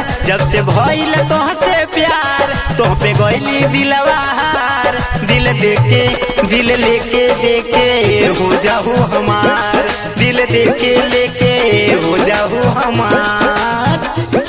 जब से भइल तोहसे प्यार तोह पे गइली दिलवा हार दिल देके दिल लेके देके हो जाहू हमार दिल देके लेके हो जाहू हमार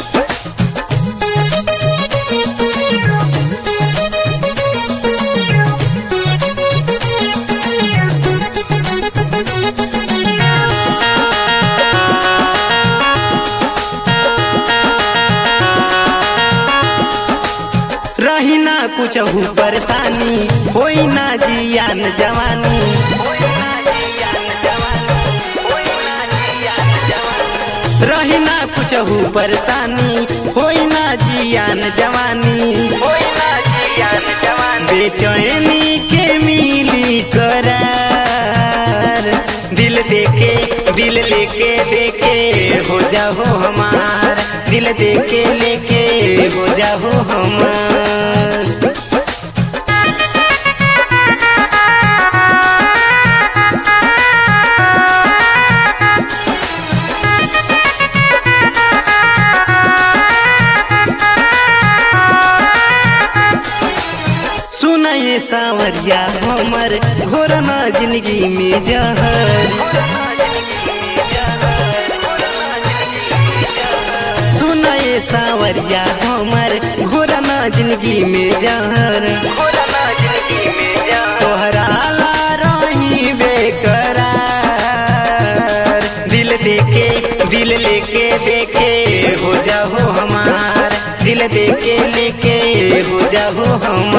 रही ना कुछ परेशानी होई ना जियान जवानी रही ना कुछ परेशानी होई ना जियान जवानी बेचैनी के मिली करार दिल देके दिल लेके देके हो जाओ हमार दिल देके लेके हो जाओ हमार सुना ये सावरिया हमर घोरना जिंदगी में जहर सुना ये सावरिया हमर घोरना जिंदगी में जहर तोहरा ला रही बेकरार दिल देके दिल लेके देके हो जाओ हमार दिल देके लेके हो जाओ हमार